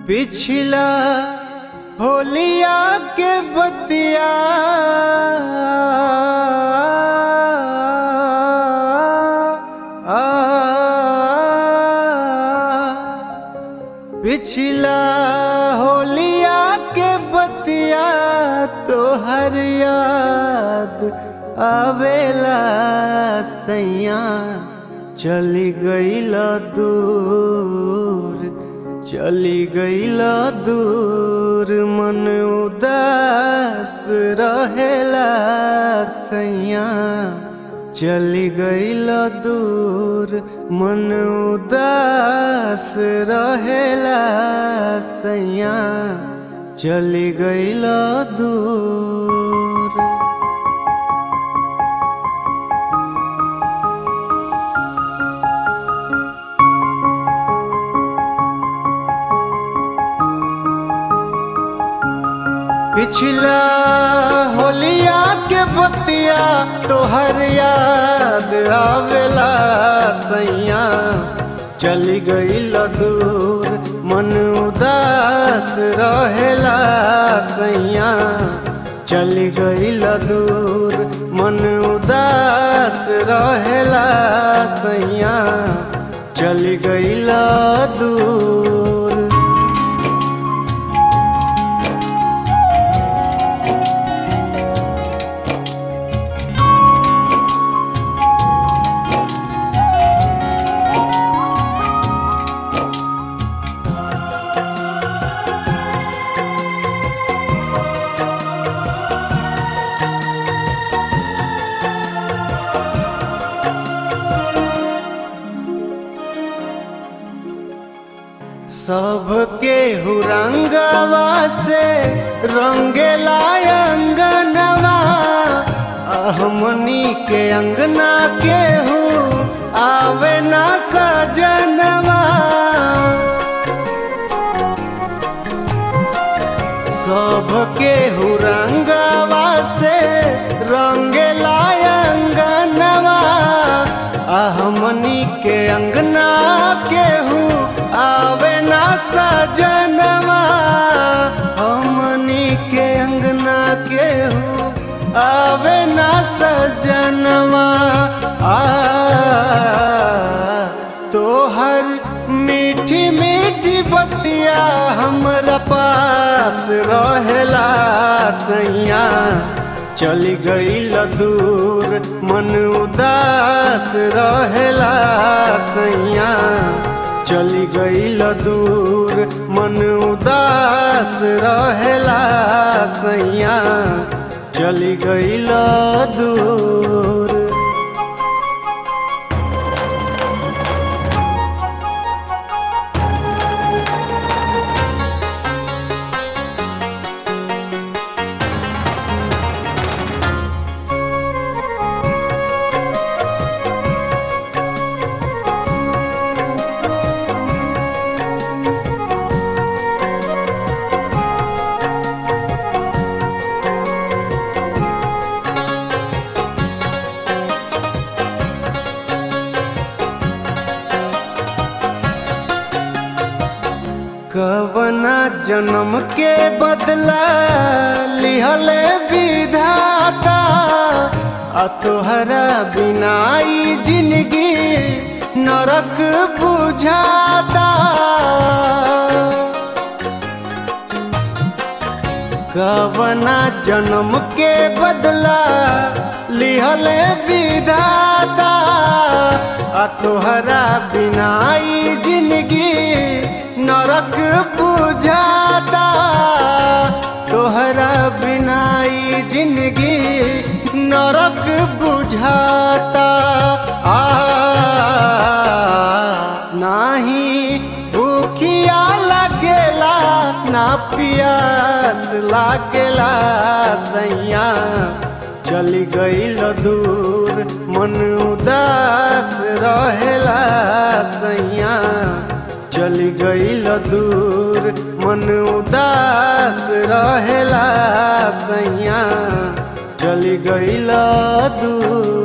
पिछला होलिया के बतिया पिछला होलिया के बतिया तोहर याद आवेला सैया चली गईल दूर चली गईल दूर मन उदास रहेला सैया चली गईल दूर मन उदास रहेला सैया चली गईल दूर पिछला होलिया के बतिया तोहर याद आवेला सैया चली गईल दूर मन उदास रहेला सैया चली गईल दूर मन उदास रहेला सैया चली गईल दूर सबके हुरंगवा से रंगेला अंगनवा अहमनी के अंगना के हूँ आवे ना सजनवा सबके हुरंगवा से रंगेला अंगनवा अहमनी के अंगना के हूँ आवे ना सजनवा हमनी के अंगना के हूँ आवे ना सजनवा आ तोहर मीठी मीठी बतिया हमरा पास रहेला सैया चली गईल दूर मन उदास रहेला सैया चली गईल दूर मन उदास रहेला सैया चली गईल दूर कवना जन्म के बदला लिहले विधाता आ तोहरा बिनाई जिंदगी नरक बुझाता कवना जन्म के बदला लिहले विधाता आ तोहरा बिनाई जिंदगी नरक बुझाता तोहरा बिनाई जिंदगी नरक बुझाता आ नाही भूखिया लगेला ना पियास लागेला सैया चली गईल दूर मन उदास रहेला सैया चली गईल दूर मन उदास रहेला सैया चली गईल दूर